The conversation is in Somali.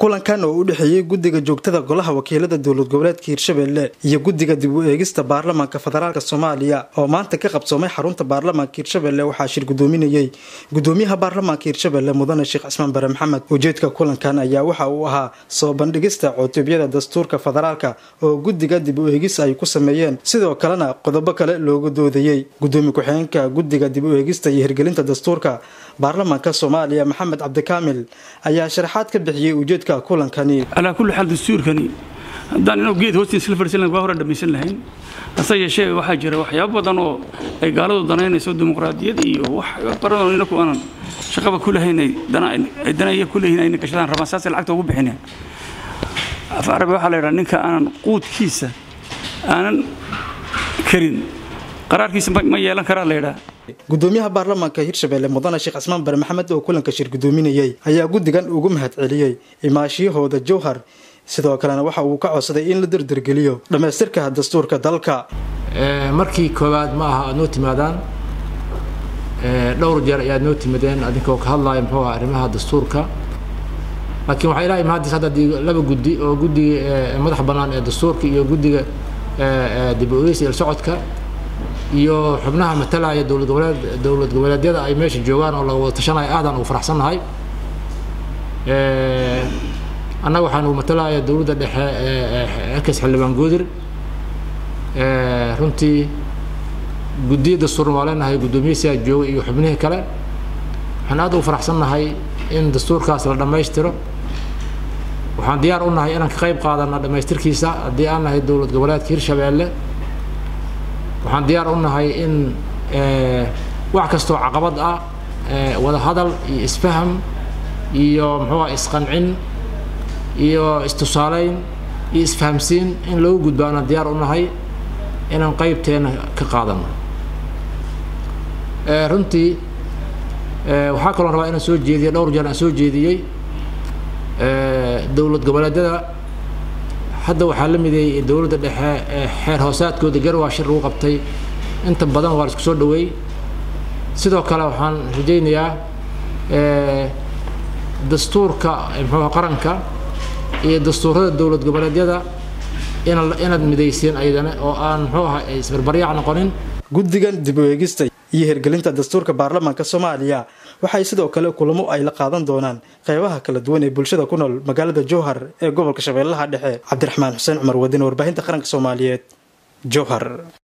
kulankan oo u dhexeeyey guddiga joogtada golaha wakiilada dowlad goboleedka hirshabelle iyo guddiga dib u eegista baarlamaanka federaalk soomaaliya oo maanta ka qabsoomay xarunta baarlamaanka hirshabelle waxaa shir gudoominayey gudoomiyaha baarlamaanka hirshabelle mudane sheekh cismaan bare maxamed ujeedka kulankan ayaa waxa uu ahaa soo bandhigista cutubiyada dastuurka federaalka oo guddiga dib u eegis ay ku sameeyeen sidoo kalena qodobo kale looga doodayey gudoomiye ku-xigeenka guddiga dib u eegista iyo hirgelinta dastuurka baarlamaanka soomaaliya maxamed cabdikaamil ayaa sharaxaad ka bixiyey ujeedka kulankani calaa kulli xaal dastuurkani haddaan inuu geed hoostiis isla fadhiisan lahayn waa hore dhammaysan lahayn hase yeeshee waxaa jira waxyaabo badan oo ay gaaladu danaynayso dimuqraadiyad iyo wax baradoo inaku aanan shaqaba ku lahayn ay danaya ku leeyihin ayna gashadaan rabaan saasay lacagta ugu bixineen af carabi waxaa la yidhaha ninka aanan quudkiisa aanan karin qaraarkiisa ma yeelan karaa la yidhaha gudoomiyaha baarlamaanka hirshabelle mudane sheekh cismaan bare maxamed oo kulanka shir gudoominayey ayaa guddigan ugu mahad celiyey imaashiyahooda jowhar sidoo kalena waxa uu ka codsaday in la dardargeliyo dhammaystirka dastuurka dalka markii koowaad ma aha aad noo timaadaan dhowr jeer ayaad noo timadeen adinkoo ka hadlaya muxuu aha arrimaha dastuurka laakiin waxaa ilaahay mahadis hadda laba guddi oo guddiga madax bannaan ee dastuurka iyo guddiga dib u eegis il socodka iyo xubnaha matalaya dowlad goboleed dowlad goboleedyada ay meesha joogaan oo laga wada tashanaya aadaan ugu faraxsannahay annaga waxaan ugu matalaya dowladda dhexe erkas xildhibaan goodir runtii guddiya dastuurna waa leenahay guddoomiyihiisaa jooga iyo xubnihii kale waxaan aad ugu faraxsannahay in dastuurkaas la dhammaystiro waxaan diyaar u nahay inaan ka qayb qaadana dhammaystirkiisa haddii aan nahay dowlad goboleedka hirshabeelle waxaan diyaar u nahay in wax kastoo caqabad ah wada hadal iyo isfaham iyo muxuuha isqancin iyo istusaaleyn iyo isfahamsiin in lagu gudbaana diyaar u nahay inaan qaybteena ka qaadano runtii waxaa kaloo rabaa inaan soo jeediyo dhowr jeer aan soo jeediyey dowlad goboleedyada hadda waxaa la mideeyey dowladda dhexe xeer hoosaadkooda garwaa shir lagu qabtay inta badan waa la isku soo dhaweey sidoo kale waxaan rajaynayaa dastuurka muxuuha qaranka iyo dastuurada dowlad goboleedyada inaad midayseen ayadana oo aan muxuu aha isbarbaryaac noqonin guddigan dib u eegista iyo hirgelinta dastuurka baarlamaanka soomaaliya waxay sidoo kale kulamo ay la qaadan doonaan qeybaha kala duwan ee bulshada ku nool magaalada jowhar ee gobolka shabeellaha dhexe cabdiraxmaan xuseen cumar wadin warbaahinta qaranka soomaaliyeed jowhar